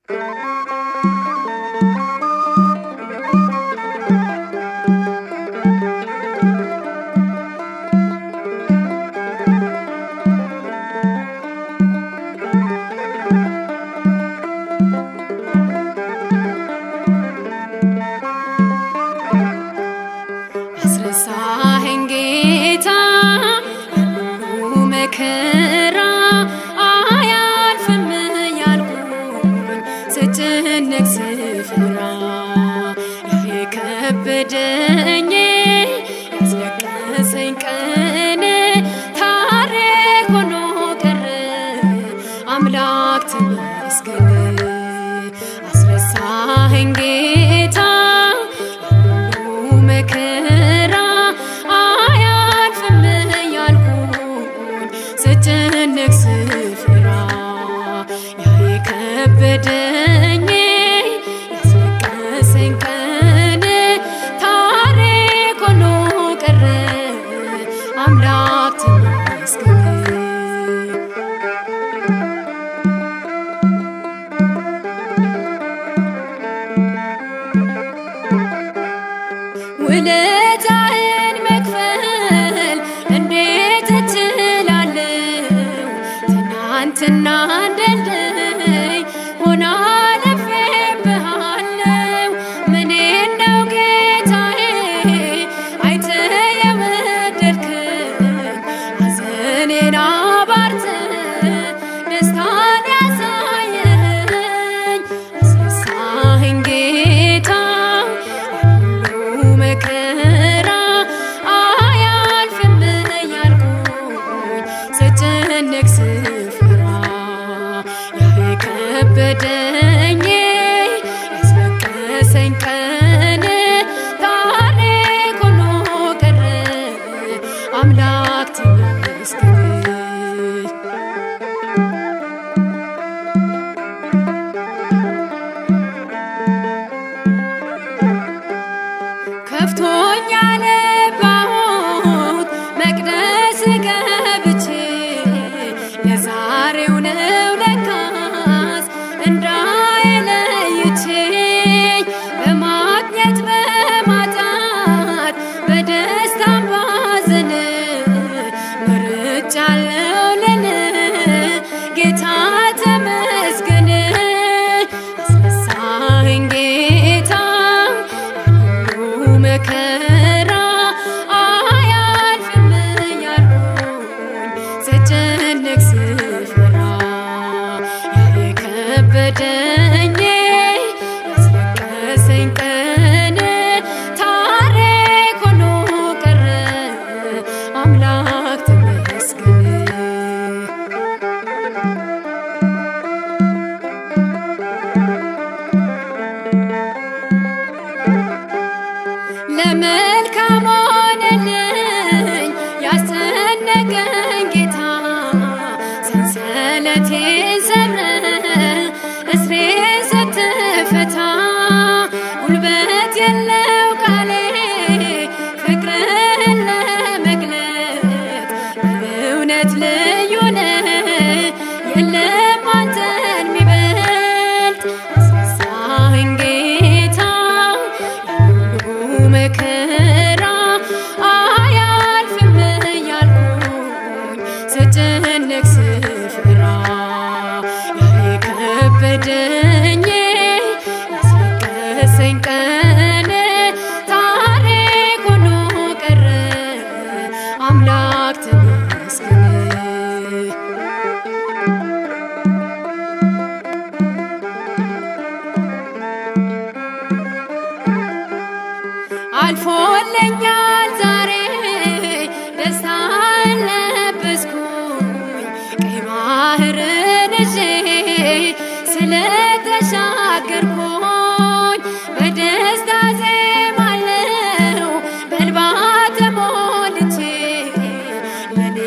አስረሳኸኝ ጌታ ሁሉ መከራ አያልፍም ያልኩኝ ስጨነቅ ስፈራ የከበደኝ ያስለቀሰኝ ቀን ታሪክ ሆኖ ቀረ አምላክ ተመስገን አስረሳኸኝ ጌታ ሁሉ መከራ አያልፍም ያልኩኝ ስጨነቅ ስፈራ ያ የከበደኝ ያስለቀሰኝ ቀን ታሪክ ሆኖ ቀረ አምላክ ተመስገን ውለታህን መክፈል እንዴት እችላለሁ? ትናንትና እንደልደኝ ሆና አልፌብሃለሁ። ምኔ ነው ጌታዬ አይተህ የወደድከኝ ሐዘኔን አባርተህ ደስታን ያሳየኸኝ አስረሳኸኝ ጌታ ሁሉ መከራ አያልፍም ያልኩኝ ስጨነቅ ስፈራ ያ የከበደኝ ያስለቀሰኝ ቀን ታሪክ ሆኖ ቀረ አምላክ ተመስገን ከፍቶኛ ነባሁት መቅደስ ገብቼ የዛሬው ነው ለካስ እንዳይለይቼ በማግኘት በማጣት በደስታም ባዘን መርጫለው ልን ጌታ ተመስገን አስነሳኸኝ ጌታ ሁሉ መከራ አያልፍም ያልኩኝ ስጨነቅ ስፈራ ያ የከበደኝ ያስለቀሰኝ ቀን ታሪክ ሆኖ ቀረ አምላክ ተመስገን ለመልካም ሆነልኝ ያስጨነቀኝ ጌታ ሰንሰለቴን ሰብረ እስሬ ስትፈታ ጉልበት የለው ቃሌ ፍቅርህን ለመግለጥ በእውነት ልዩ ነህ የለም አንተን ሚበልጥ አስረሳኸኝ ጌታ ሁሉ መከራ አያልፍም ያልኩኝ ስጨነቅ ስፈራ ያ የከበደኝ ያስለቀሰኝ ቀን ታሪክ ሆኖ ቀረ አምላክ ተመስገን አልፎልኛል ዛሬ ደስታን ለበስኩኝ ቀይ ባህርን ይዤ ስለተሻገርኩኝ በደስታ ዜማለው በእንባ ተሞልቼ ለኔ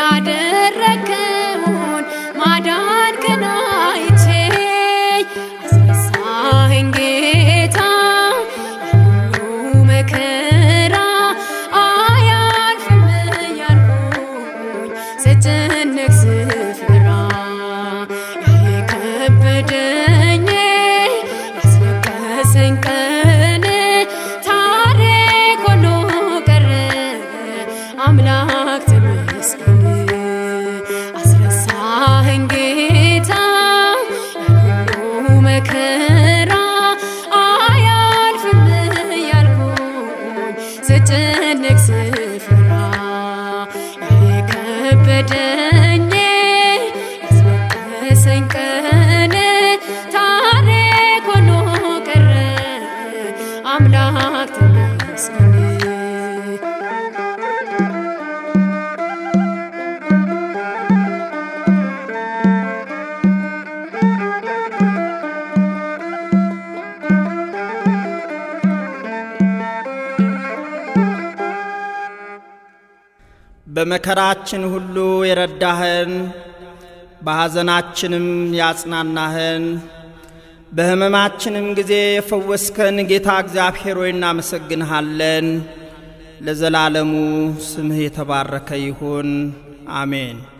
ያደረከውን ማዳንክን አይቼ አስነሳኸኝ ጌታ ሁሉ መከራ አያልፍም ያልኩኝ ስጨነቅ ስፈራ ያ የከበደኝ መከራ አያልፍም እያልኩኝ ስጨነቅ ስፈራ የከበደኝ ያስለቀሰኝ ቀን ታሪክ ሆኖ ቀረ አምላክ ተመስገን። በመከራችን ሁሉ የረዳህን በሐዘናችንም ያጽናናህን በሕመማችንም ጊዜ የፈወስከን ጌታ እግዚአብሔር ሆይ እናመሰግንሃለን። ለዘላለሙ ስምህ የተባረከ ይሁን፣ አሜን።